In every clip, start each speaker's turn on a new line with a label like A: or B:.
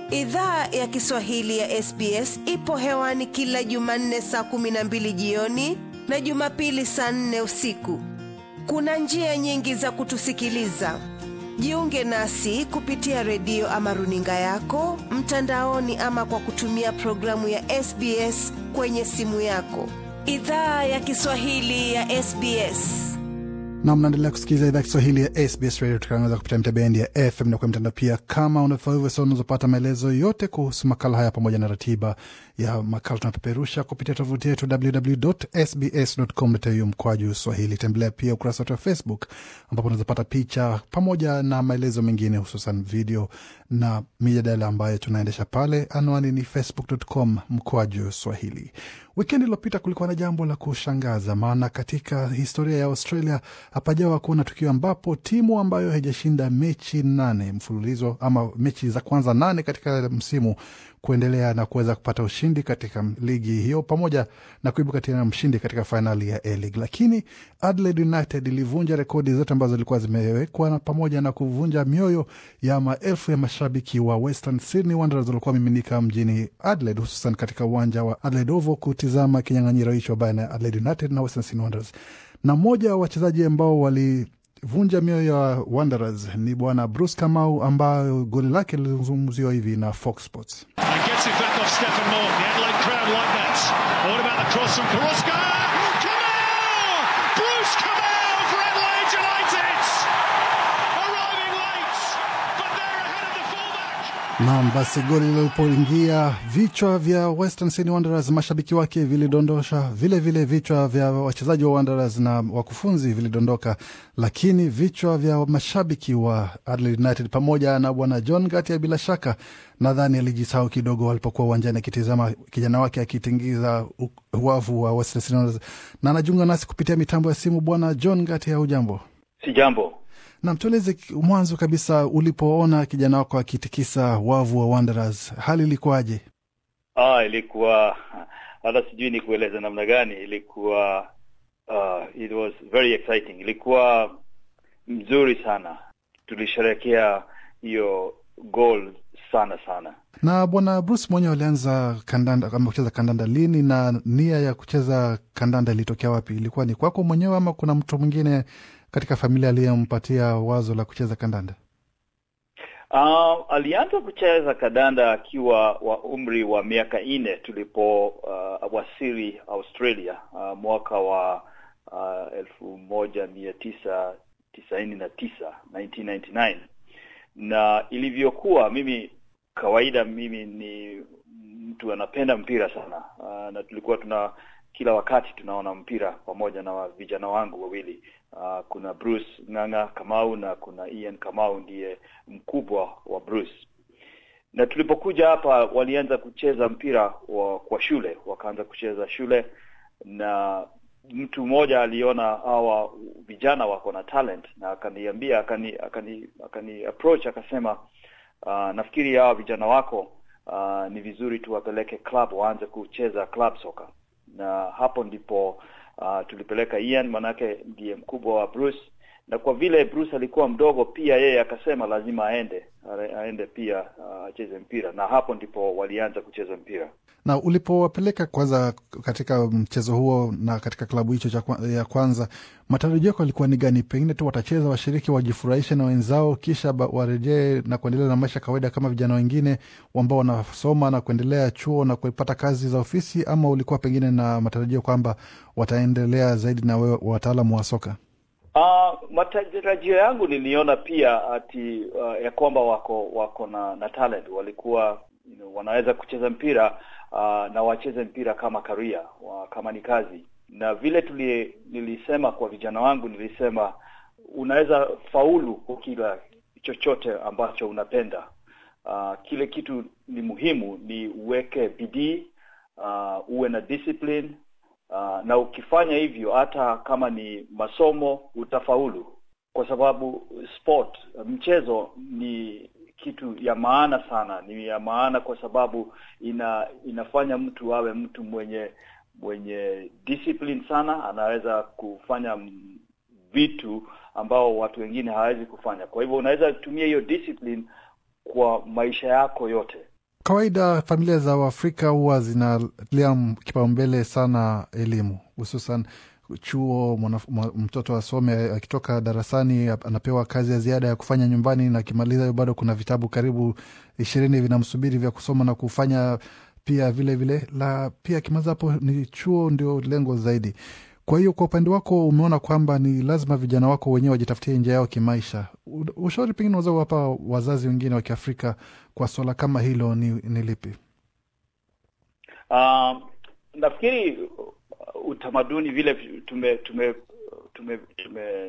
A: Idhaa ya Kiswahili ya SBS ipo hewani kila Jumanne saa kumi na mbili jioni na Jumapili saa nne usiku. Kuna njia nyingi za kutusikiliza. Jiunge nasi kupitia redio ama runinga yako mtandaoni, ama kwa kutumia programu ya SBS kwenye simu yako. Idhaa ya Kiswahili ya SBS.
B: na mnaendelea kusikiliza idhaa Kiswahili ya SBS Radio tukiangaza kupitia mitabendi ya FM na kwa mtandao pia. Kama unafanya hivyo, sasa unazopata maelezo yote kuhusu makala haya pamoja na ratiba ya makala tunapeperusha kupitia tovuti yetu www.sbs.com.au mkwaju Swahili. Tembelea pia ukurasa wetu wa Facebook ambapo unazopata picha pamoja na maelezo mengine, hususan video na mijadala ambayo tunaendesha pale. Anwani ni facebook.com mkwaju Swahili. Wikendi iliyopita kulikuwa na jambo la kushangaza, maana katika historia ya Australia hapajawa kuona tukio ambapo timu ambayo haijashinda mechi nane mfululizo ama mechi za kwanza nane katika msimu kuendelea na kuweza kupata ushindi katika ligi hiyo pamoja na kuibuka tena mshindi katika fainali ya A-League. Lakini Adelaide United ilivunja rekodi zote ambazo zilikuwa zimewekwa na pamoja na kuvunja mioyo ya maelfu ya mashabiki wa Western Sydney Wanderers walikuwa wamiminika mjini Adelaide, hususan katika uwanja wa Adelaide Oval kutizama kinyang'anyiro hicho baina ya Adelaide United na Western Sydney Wanderers. Na mmoja wa wachezaji ambao walivunja mioyo ya Wanderers ni bwana Bruce Kamau, ambayo goli lake lilizungumziwa hivi na Fox Sports.
C: And gets it back off Stephen Morgan. The Adelaide crowd like that. What about the cross from Karuska? Kamau! Bruce Kamau for Adelaide United! Arriving late, but they're ahead of the fullback.
B: Naam, basi goli lilipoingia vichwa vya Western Sydney Wanderers, mashabiki wake vilidondosha, vile vile vichwa vya wachezaji wa Wanderers na wakufunzi vilidondoka, lakini vichwa vya mashabiki wa Adelaide United pamoja na bwana John Gatia, bila shaka nadhani alijisahau kidogo alipokuwa uwanjani akitizama kijana wake akitingiza u- wavu wa Western Sydney Wanderers, na anajiunga nasi kupitia mitambo ya simu. Bwana John Gatia, hujambo?
D: Si jambo.
B: Nam, tueleze mwanzo kabisa, ulipoona kijana wako akitikisa wavu wa Wanderers, hali ilikuwaje?
D: Ah, ilikuwa hata sijui ni kueleza namna gani. Ilikuwa uh, it was very exciting. Ilikuwa mzuri sana, tulisherehekea hiyo goal sana sana.
B: Na bwana Bruce mwenyewe alianza kandanda ama kucheza kandanda lini, na nia ya kucheza kandanda ilitokea wapi? Ilikuwa ni kwako mwenyewe ama kuna mtu mwingine katika familia aliyempatia wazo la kucheza kandanda?
D: Uh, alianza kucheza kadanda akiwa wa umri wa miaka nne tulipo uh, wasili Australia uh, mwaka wa uh, elfu moja mia tisa tisaini na tisa 1999 na ilivyokuwa mimi kawaida mimi ni mtu anapenda mpira sana uh, na tulikuwa tuna kila wakati tunaona mpira pamoja na wa- vijana wangu wawili uh, kuna Bruce Ng'ang'a Kamau na kuna Ian Kamau ndiye mkubwa wa Bruce na tulipokuja hapa walianza kucheza mpira wa, kwa shule wakaanza kucheza shule na mtu mmoja aliona hawa vijana wako na talent na akaniambia akani akani akani approach akasema uh, nafikiri hawa vijana wako uh, ni vizuri tuwapeleke club waanze kucheza club soka na hapo ndipo uh, tulipeleka Ian manake ndiye mkubwa wa Bruce na kwa vile Bruce alikuwa mdogo pia yeye akasema lazima aende aende pia uh, acheze mpira na hapo ndipo walianza kucheza mpira
B: Na ulipowapeleka kwanza katika mchezo huo na katika klabu hicho cha kwa- ya kwanza, matarajio yako yalikuwa ni gani? Pengine tu watacheza, washiriki wajifurahishe na wenzao, kisha ba- warejee na kuendelea na maisha ya kawaida kama vijana wengine ambao wanasoma na kuendelea chuo na kupata kazi za ofisi, ama ulikuwa pengine na matarajio kwamba wataendelea zaidi na wewe wataalamu wa soka?
D: Uh, matarajio yangu niliona pia ati uh, ya kwamba wako wako na, na talent walikuwa you know, wanaweza kucheza mpira uh, na wacheze mpira kama career wa, kama ni kazi na vile tuli, nilisema kwa vijana wangu nilisema unaweza faulu kwa kila chochote ambacho unapenda uh, kile kitu ni muhimu ni uweke bidii uh, uwe na discipline uh, na ukifanya hivyo hata kama ni masomo utafaulu kwa sababu sport mchezo ni kitu ya maana sana ni ya maana kwa sababu ina inafanya mtu awe mtu mwenye mwenye discipline sana anaweza kufanya m- vitu ambao watu wengine hawawezi kufanya kwa hivyo unaweza tumia hiyo discipline kwa maisha yako yote
B: kawaida familia za Waafrika huwa zinalia kipaumbele sana elimu, hususan chuo. Mwana, mtoto asome, akitoka darasani anapewa kazi ya ziada ya kufanya nyumbani, na akimaliza hiyo bado kuna vitabu karibu ishirini vinamsubiri vya kusoma na kufanya pia vile vile la pia akimaliza hapo ni chuo ndio lengo zaidi. Kwa hiyo kwa upande wako umeona kwamba ni lazima vijana wako wenyewe wajitafutie njia yao kimaisha. Ushauri pengine unaweza kuwapa wazazi wengine wa Kiafrika kwa swala kama hilo ni, ni lipi?
D: Uh, nafikiri utamaduni vile tume tume tume tume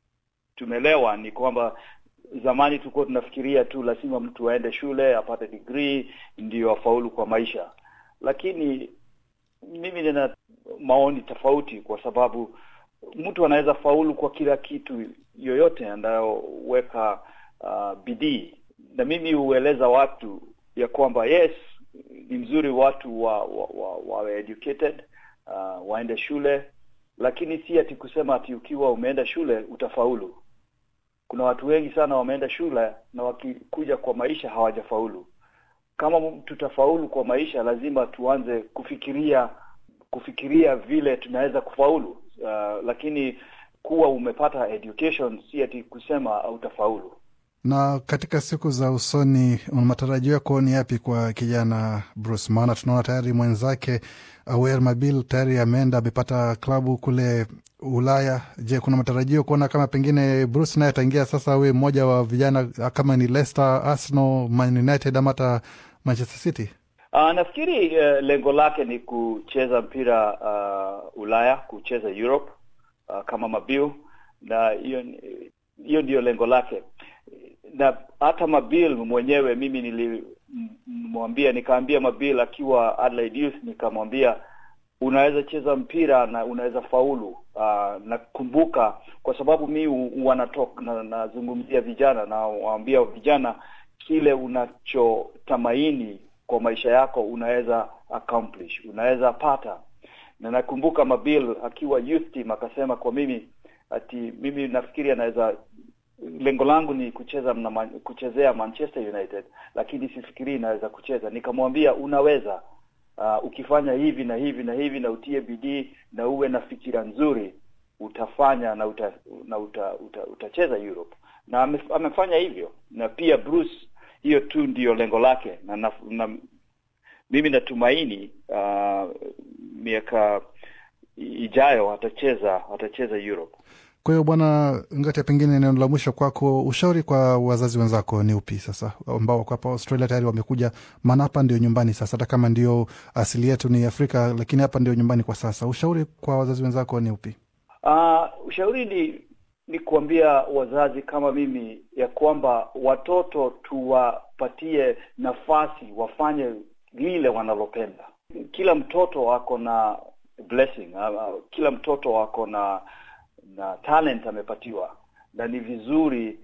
D: tumelewa ni kwamba zamani tulikuwa tunafikiria tu lazima mtu aende shule apate degree ndio afaulu kwa maisha, lakini mimi nina maoni tofauti, kwa sababu mtu anaweza faulu kwa kila kitu yoyote anayoweka uh, bidii, na mimi hueleza watu ya kwamba yes, ni mzuri watu wa, wa, wa, wa educated uh, waende shule, lakini si ati kusema ati ukiwa umeenda shule utafaulu. Kuna watu wengi sana wameenda shule na wakikuja kwa maisha hawajafaulu. Kama tutafaulu kwa maisha, lazima tuanze kufikiria kufikiria vile tunaweza kufaulu. Uh, lakini kuwa umepata education si ati kusema hautafaulu.
B: Na katika siku za usoni, matarajio yako ni yapi kwa kijana Bruce? Maana tunaona tayari mwenzake Awer Mabil tayari ameenda amepata klabu kule Ulaya. Je, kuna matarajio kuona kama pengine Bruce naye ataingia sasa awe mmoja wa vijana kama ni Leicester, Arsenal, Man United ama hata Manchester City?
D: Uh, nafikiri uh, lengo lake ni kucheza mpira uh, Ulaya, kucheza Europe uh, kama Mabil, na hiyo hiyo ndiyo lengo lake na hata Mabil mwenyewe mimi nilimwambia, nikaambia Mabil akiwa Adelaide Youth, nikamwambia unaweza cheza mpira na unaweza faulu. Uh, nakumbuka kwa sababu mi wanatoka na, nazungumzia vijana na waambia vijana kile unachotamaini kwa maisha yako unaweza accomplish, unaweza pata. Na nakumbuka Mabil akiwa youth team akasema kwa mimi ati mimi nafikiri anaweza lengo langu ni kucheza na man, kuchezea Manchester United, lakini sifikirii inaweza kucheza. Nikamwambia unaweza, uh, ukifanya hivi na hivi na hivi na utie bidii na uwe na fikira nzuri utafanya na uta, na uta, uta, utacheza Europe, na ame, amefanya hivyo. Na pia Bruce, hiyo tu ndiyo lengo lake, na, na, na mimi natumaini uh, miaka ijayo atacheza atacheza Europe.
B: Kwa hiyo Bwana Ngati, pengine neno la mwisho kwako, ushauri kwa wazazi wenzako ni upi sasa, ambao wako hapa Australia tayari wamekuja? Maana hapa ndio nyumbani sasa, hata kama ndio asili yetu ni Afrika, lakini hapa ndio nyumbani kwa sasa. Ushauri kwa wazazi wenzako ni upi?
D: Uh, ushauri ni ni kuambia wazazi kama mimi ya kwamba watoto tuwapatie nafasi wafanye lile wanalopenda. Kila mtoto ako na blessing, uh, kila mtoto ako na na talent amepatiwa, na ni vizuri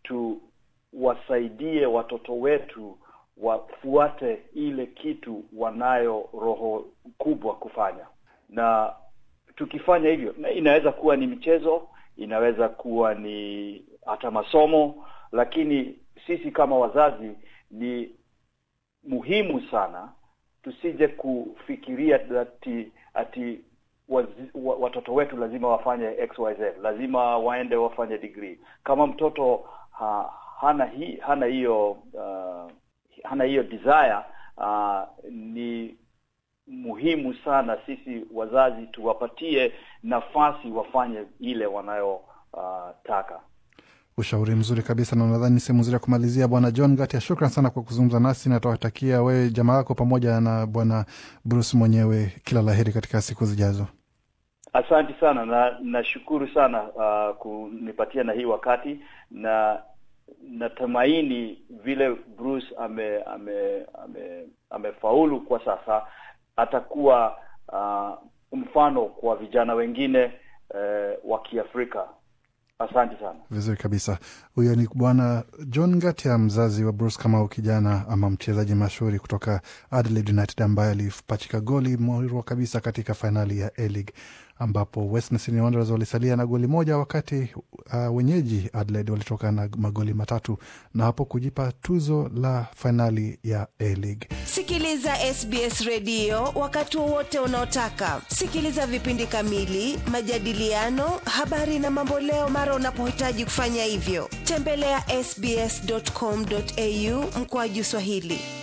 D: tuwasaidie watoto wetu wafuate ile kitu wanayo roho kubwa kufanya, na tukifanya hivyo, na inaweza kuwa ni michezo, inaweza kuwa ni hata masomo, lakini sisi kama wazazi ni muhimu sana tusije kufikiria ati ati Wazi, watoto wetu lazima wafanye XYZ, lazima waende wafanye degree. Kama mtoto ha, hana hi, hana hiyo uh, hana hiyo desire uh, ni muhimu sana sisi wazazi tuwapatie nafasi wafanye ile wanayotaka. Uh,
B: ushauri mzuri kabisa, na nadhani sehemu nzuri ya kumalizia. Bwana John Gatia, shukran sana kwa kuzungumza nasi, na tawatakia wewe jamaa yako pamoja na bwana Bruce mwenyewe kila laheri katika siku zijazo.
D: Asante sana na nashukuru sana uh, kunipatia na hii wakati, na natumaini vile Bruce ame ame ame amefaulu kwa sasa, atakuwa uh, mfano kwa vijana wengine uh, wa Kiafrika Asante sana.
B: Vizuri kabisa. Huyo ni bwana John Ngatia, mzazi wa Bruce Kamau, kijana ama mchezaji mashuhuri kutoka Adelaide United ambaye alipachika goli murwa kabisa katika fainali ya A-League ambapo Western Sydney Wanderers walisalia na goli moja wakati uh, wenyeji Adelaide walitoka na magoli matatu na hapo kujipa tuzo la fainali ya A-League.
A: Sikiliza SBS redio wakati wowote unaotaka. Sikiliza vipindi kamili, majadiliano, habari na mamboleo mara unapohitaji kufanya hivyo. Tembelea ya sbs.com.au mkoaju Swahili.